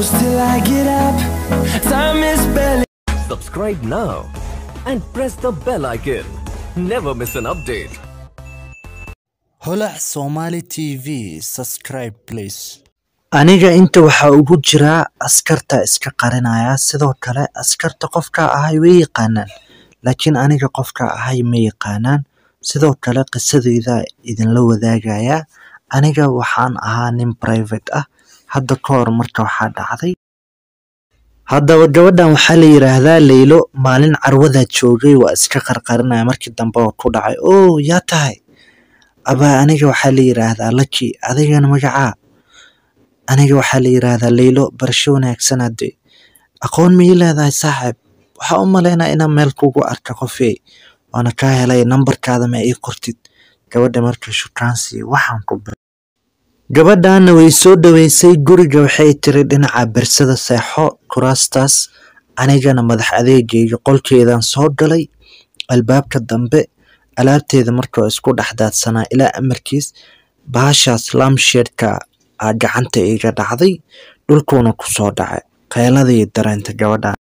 close till I get up. Time is barely. Subscribe now and press the bell icon. Never miss an update. holac somali tv subscribe please aniga inta waxaa ugu jiraa askarta iska qarinaya sidoo kale askarta qofka ahay way yaqaanaan laakiin aniga qofka ahay ma yaqaanaan sidoo kale qisadeyda idinla wadaagaya aniga waxaan ahaa nin private ah hadda ka hor marka waxaa dhacday haddaba gabadhan waxaa la yidhaahdaa leylo maalin carwadaa joogay waa iska qarqarinaya markii dambe oo ku dhacay oo yaa tahay abaa aniga waxaa la yidhaahdaa laki adigana magacaa aniga waxaa la yidhaahdaa leylo barasho wanaagsan hadde aqoon ma ii leedahay saaxiib waxaa u malaynaa inaan meel kugu arka qofey waana kaa helay nambarkaada ma ii qortid gabadha marka shukaansi waxaan ku bir gabadhaana way soo dhaweysay guriga waxay tiri dhinaca bersada seexo kuraastaas anigana madax adeegayga qolkeedan soo galay albaabka dambe alaabteeda markao isku dhex daadsanaa ilaa amarkiis bahashaas laamsheedka aa gacanta iga dhacday dhulkuuna ku soo dhacay qeeladii dareenta gabadhan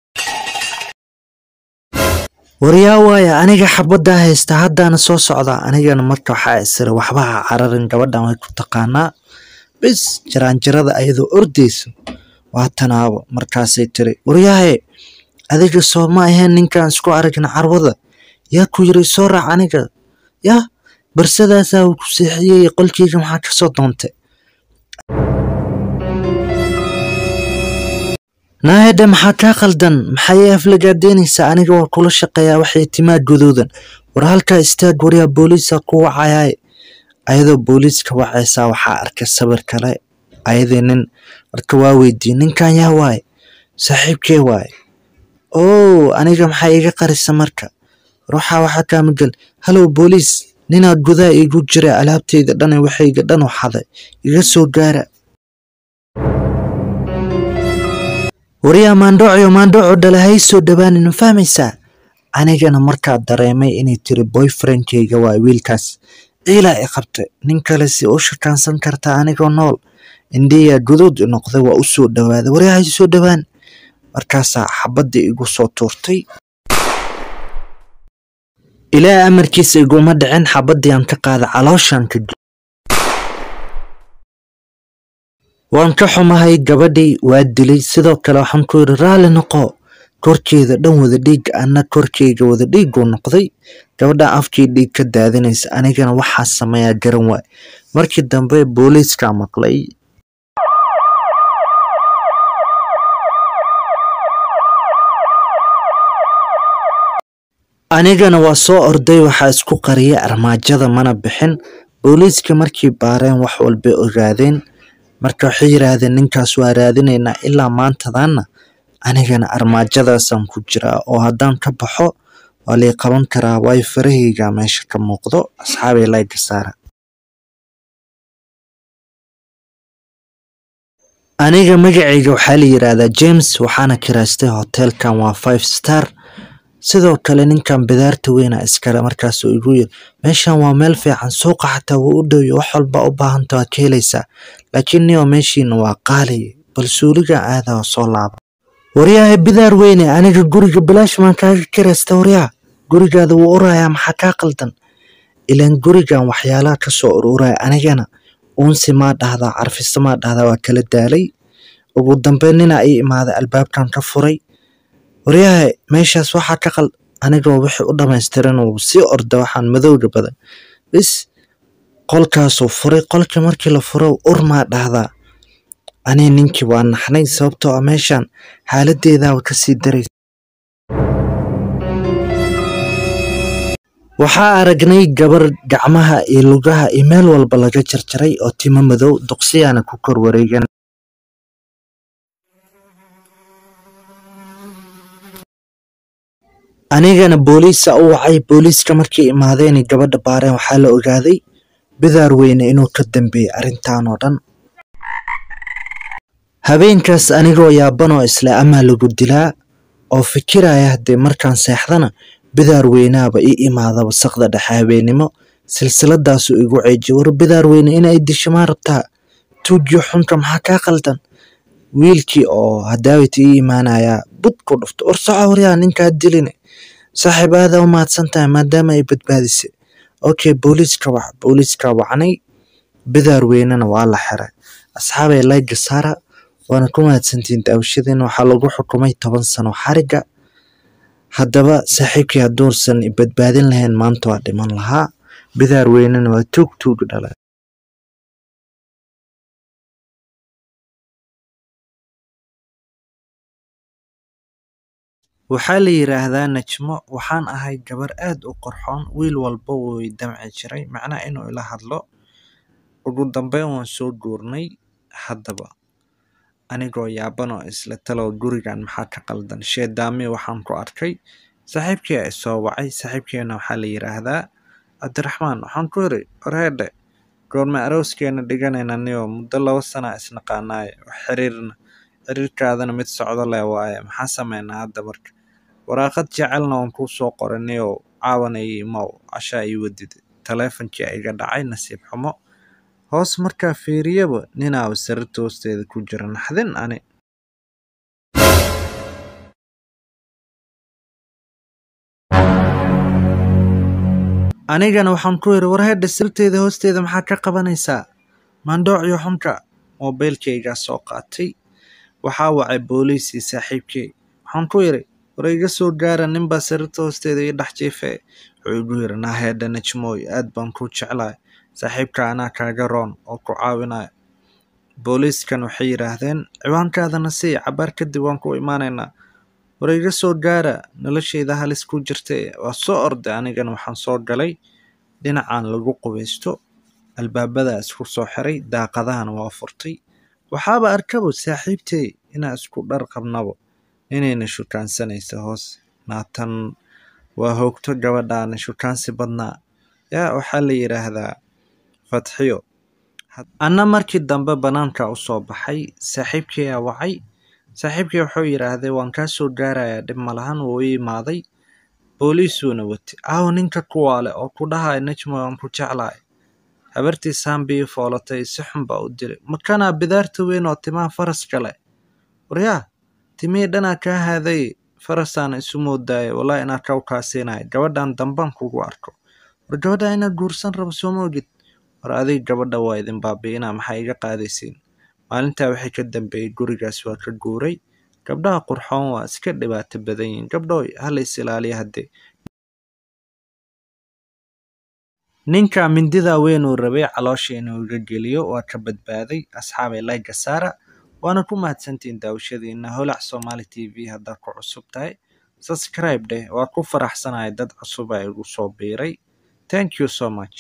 waryaa waaya aniga xabaddaa haysta haddaana soo socdaa anigana marka waxaa isira waxba ha cararin gabadhan way ku taqaanaa bis jaraanjarada ayadoo ordayso waa tanaabo markaasay tiri waryaahe adiga soo ma aheen ninkaan isku aragna carwada yaa ku yiri soo raac aniga yah barsadaasaa uu ku seexiyey qolkeyga maxaa ka soo doontay naahedhe maxaa kaa qaldan maxay aflagaadeynaysaa aniga waa kula shaqeeyaa waxay timaa guduudan war halkaa istaag waryaa booliisa ku wacayaay ayadoo booliiska wacaysaa waxaa arkay sawir kale ayadii nin marka waa weydiiyey ninkan yaa waaye saaxiibkee waaye oo aniga maxaa iga qarisa marka ruuxa waxaa kaa magal halow booliis ninaa gudaha igu jira alaabteyda dhan waxayga dhan u xaday iga soo gaara waryaa maandhoocio maandhooco dhala hay soo dhawaanin ma fahmaysaa anigana markaa dareemay inay tiri boyfriendkayga waa wiilkaas ciilaa i qabtay nin kale si u shakaansan kartaa anigoo nool indhiyaa guduud i noqday waa u soo dhawaaday waryaa hay soo dhawaan markaasaa xabaddii igu soo tuurtay ilaa amarkiisa iguma dhicin xabaddii aan ka qaada calooshaan ka waan ka xumahay gabadhii waa dilay sidoo kale waxaan ku yidhi raalli noqo korkeeda dhan wada dhiig anna korkeyga wada dhiiguu noqday gabadhan afkii dhiig ka daadinaysa anigana waxaa sameeyaa garan waay markii dambe booliiskaa maqlay anigana waa soo orday waxaa isku qariyay armaajada mana bixin booliiska markii baareen wax walbay ogaadeen marka waxay yidhaahdeen ninkaas waa raadinaynaa ilaa maantadaana anigana armaajadaasaan ku jiraa oo haddaan ka baxo waa lay qaban karaa waayo farahayga meesha ka muuqdo asxaabay layga saara aniga magacayga waxaa la yidhaahdaa james waxaana kiraystay hoteelkan waa five star sidoo kale ninkan bidaarta weyna iskale markaasuu igu yiri meeshan waa meel fiican suuqa xataa wuu u dhowyo wax walba u baahanta waa ka helaysaa laakiin nio meeshiina waa qaali bal suuliga aada oo soo laaba waryaha bidaar weyne aniga guriga bilaash maan kaaga kiraysta waryaa gurigaada wuu urayaa maxaa kaa qaldan ilaan gurigan waxyaalaha ka soo ururaya anigana uunsi maa dhahdaa carfiso maa dhahdaa waa kala daalay ugu dambeyn ninaa ii imaaday albaabkan ka furay waryahay meeshaas waxaa ka qal anigoo wixii u dhamaystiran uu sii orda waxaan madowga badan bis qolkaasuu furay qolkii markii la furo urmaa dhahdaa ani ninkii waa naxnay sababtoo ah meeshan xaaladeedaaba kasii daraysa waxaa aragnay gabar gacmaha iyo lugaha iyo meel walba laga jarjaray oo timo madow duqsiyaana ku kor wareegan anigana booliisa u wacay booliiska markay imaadeen gabadha baareen waxaa la ogaaday bidaar weyne inuu ka dambeeyey arrintan oo dhan habeenkaas anigoo yaabanoo isle amaa lagu dilaa oo fikiraya haddee markaan seexdana bidaar weynaaba ii imaadaba saqda dhexe habeennimo silsiladaasuu igu ceejiye war bidaar weyne inay disho maa rabtaa tuujiyo xunka maxaa kaa qaldan wiilkii oo hadaawita ii imaanaya bud ku dhufto war soco waryaa ninkaa diline saaxiib aada u mahadsan tahay maadaama ay badbaadisay okay booliiska wac booliiska wacnay bidaar weynena waa la xiray asxaabay layga saara waana ku mahadsantihiin daawashadeen waxaa lagu xukumay toban sano xariga haddaba saaxiibkii hadduusan i badbaadin lahayn maanta waa dhiman lahaa bidaar weynena waa tuug tuug dhala waxaa la yiraahdaa najmo waxaan ahay gabar aad u qorxoon wiil walba wuu i damci jiray macnaa inuu ila hadlo ugu dambeyn waan soo guurnay haddaba anigoo yaaban oo isla talow gurigan maxaa ka qaldan sheedaami waxaan ku arkay saaxiibkii a isoo wacay saaxiibkeena waxaa la yiraahdaa cabdiraxmaan waxaan ku yiri warheedhe goorma arooskeena dhiganayna niyo muddo laba sana isnaqaanaaye wax xiriirna xiriirkaadana mid socdo leh waaye maxaa sameynaa hadda marka waraaqad jecelna waan kuu soo qoray niyow caawana ii imow cashaa ii wadid taleefonkii iga dhacay nasiib xumo hoos markaa fiiriyaba ninaaba sariirta hoosteeda ku jira naxdin ani anigana waxaan ku yidhi warheedha sirteeda hoosteeda maxaa ka qabanaysaa maandhoociyo xunka moobeylkaygaa soo qaatay waxaa wacay booliisii saaxiibkey waxaan ku yidhi war iga soo gaara ninbaa sariirta hoosteeda ii dhex jiifee wuxuu igu yidhi naaheedha najmooy aad baan kuu jeclahay saaxiibka anaa kaaga roon oo ku caawinaya booliiskan waxay yidhaahdeen ciwaankaadana sii cabaar kadib waan ku imaanaynaa war iga soo gaara noloshayda halis ku jirtay waa soo orday anigana waxaan soo galay dhinacaan lagu qubaysto albaabada isku soo xiray daaqadahana waa furtay waxaaba arkabo saaxiibtey inaa isku dhar qabnabo inayna shukaansanaysa hoos naatan waa hoogto gabadhaana shukaansi badnaa yaa waxaa la yidhaahdaa fatxiyo anna markii dambe bannaanka u soo baxay saaxiibkeyaa wacay saaxiibkii wuxuu yidhaahday waan kaa soo gaarayaa dhib malahan wuu i imaaday booliisuuna watay aawo ninka kuwaale oo ku dhahaya najmo waan ku jeclahay habartii saambii foolatay si xun baa u dilay makanaa bidaarta weyn oo timaha faraska leh waryaa timihii dhanaa kaa haaday farasaana isu moodaaya walaa inaa kaw kaasiinaya gabadhan dambaan kugu arko war gabadha inaad guursan rabo sooma ogid war adig gabadha waa idin baabi'inaa maxaa iga qaadaysiin maalintaa waxay ka dambeeyey gurigaas waa ka guuray gabdhaha qurxoon waa iska dhibaato badan yihiin gabdhooy hala is ilaaliya haddee ninka mindida weyn uu rabay caloosha inuu iga geliyo waa ka badbaaday asxaabay layga saara waana ku mahadsantihiin daawashadiina holac somali t v haddaad ku cusub tahay subscribe dheh waa ku faraxsanahay dad cusub a igu soo biiray thank you so much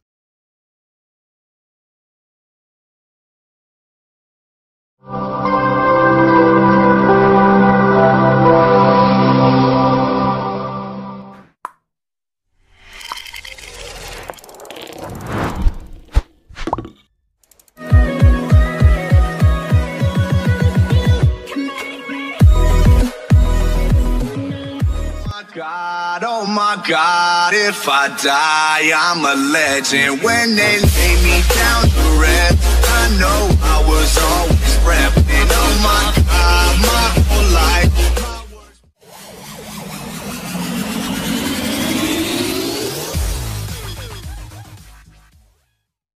God, oh my God, if I die, I'm a legend. When they lay me down to rest, I know I was always repping. Oh my God, my